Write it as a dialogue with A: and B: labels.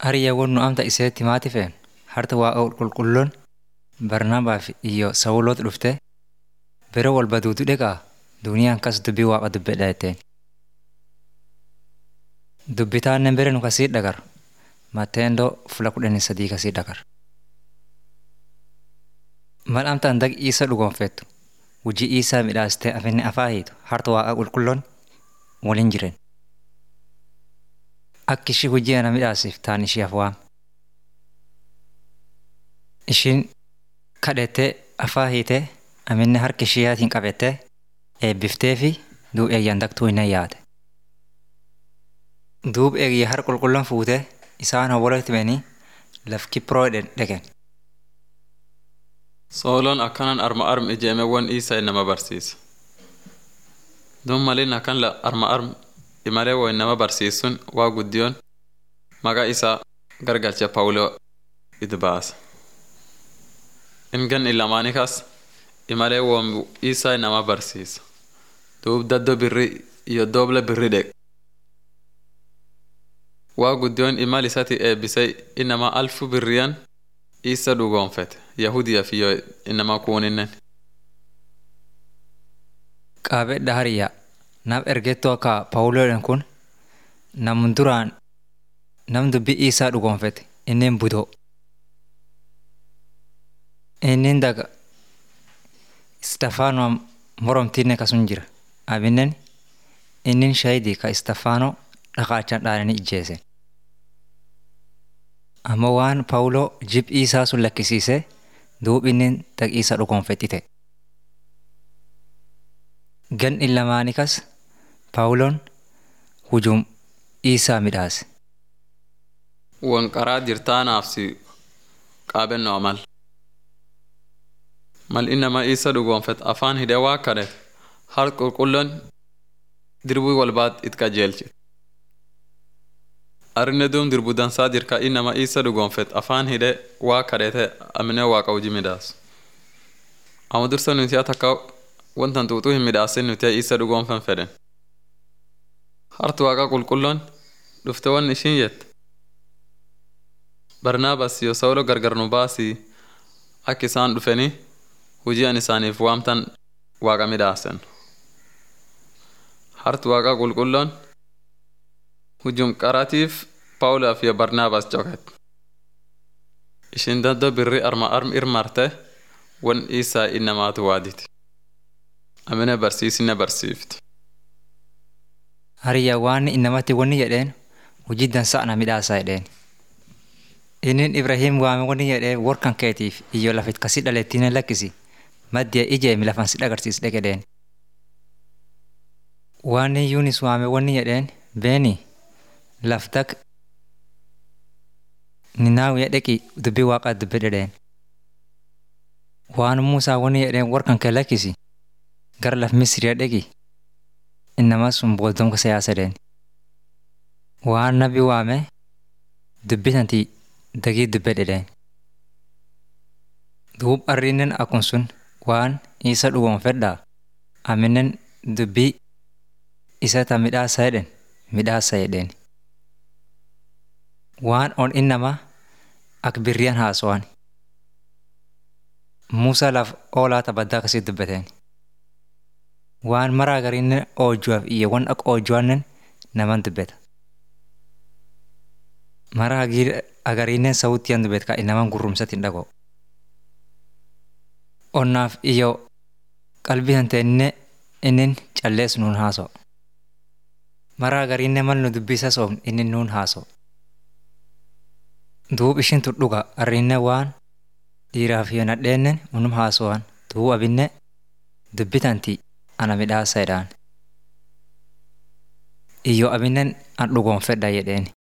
A: Hariyyaawwan nu amta iseetti maati fe'en harta waa qulqulloon Barnaabaaf iyo Sawuloot dhufte bere walba duudu dheqaa duuniyaan kas dubbii waaqa dubbedha jetteen. Dubbitaannen bere nu kasii dhagar Mateendoo fula kudhanii sadii kasii dhagar. Mal amtaan dag Iisa dhugoonfettu hojii Iisaa midhaastee afinni afaa hiitu harta waaqa qulqulloon waliin jiren. Akka ishii hojii ana midhaasiif taan ishiif waam. Ishiin kadhattee afaa hiitee aminne harka ishiyaatiin qabattee eebbiftee fi duub eeyyaan dagtuu hin yaate. Duub eegiyya har qulqulloon fuutee isaan hawwalatti banii laf kiproo dhaqen.
B: Sooloon akkanan arma arm ijeemewwan Iisaa nama barsiisa. Duub malin akkan la arma arm imalee wo nama barsiisun waa guddiyoon maqaa isaa gargalcha Pawuloo it baasa. Ingan ilamaanii kas imalee woon Iisaa nama barsiisa. Duub daddoo birrii iyo doobla birrii dheq. Waa guddiyoon imal isati eebbisee inama alfu birriyan Iisa dhugoonfete Yahudiyaaf iyo inama kuuninnen.
A: Qaabedha hariyyaa nam ergettuu akka Pawuloodhaan kun nam duraan nam dubbii Iisaa dhugoonfete inneen budoo. Innin daga Istafaanoo moromtiinne kasun jira. Abinnen innin shahidii ka Istafaanoo dhaqaachaan dhaananii ijjeese. Amma waan Pawuloo jib Iisaa sun lakkisiisee duub innin dag Iisaa dhugoonfettite. Gan illamaanii kas Pawuloon hujum Iisaa midhaase.
B: Won qaraa jirtaanaaf si qaabennoo amal. Mal innama Iisa dhugoonfet afaan hidhee waa kadhet har qulqulloon dirbii walbaat it qajeelche. Arine duum dirbu dansaa jirka innama Iisa dhugoonfet afaan hidhee waa kadhete amine waaqa hojii midhaasu. Amma dursa nuti takka wantan xuuxuu hin midhaasin nuti Iisa dhugoonfen fedhen. Hartu waaqa qulqulloon dhufte wan ishiin jette. Barnaabaas yoo Sawulo gargar nu baasii akka isaan dhufanii hojii an isaaniif waamtan waaqa midhaasen. Hartu waaqa qulqulloon hujum qaratiif Pawulaaf iyo Barnaabaas coket. Ishiin daddoo birrii arma arm irmarte wan Iisaa innamaatu waaditi. Amine barsiisinne barsiifti.
A: Hariyyaa waan innamatti wanni jedheen hojii dansaa ana midhaasaa jedheen. Innin Ibrahiim waame wanni jedhee warkan keetiif iyyoo lafit kasii dhalettiine lakkisi maddiya ijeemi lafan si dhagarsiis dhaqedheen. Waan Yuunis waame wanni jedheen beeni laftak ninaawiya dhaqi dubbii waaqaa dubbe dhedheen. Waan Muusaa wanni jedheen warkan kee lakkisi gara laf Misiriya dhaqi innama sun booldomka siyaasa dheen. Waan nabi waame dubbitanti dagii dubbe dhedheen. Duub arriinnen akkun sun waan isa dhugoonfedhaa aminen dubbii isa ta midhaasa jedhen midhaasa jedheen. Waan on innama ak birriyan haasawan. Muusaa laf oolaa tabaddaa kasii dubbateen. Waan maraa gariinnen oojuwaaf iyya wan ak oojuwaannen naman dubbeta. Maraa agariinnen sawuttiyan dubbet ka inaman gurrumsatiin dhagoo. Onnaaf iyyoo qalbii hanteenне innin callees nuun haasoo. Maraa gariinne mal nu dubbisa soomne inni nuun haasoo. Duub ishin tudhuga arriinne waan dhiiraaf iyo nadheennen unum haasowan duub abinne dubbitanti ana midhaasa jedhaan. Iyyoo abinnen an dhugoonfedha jedheeni.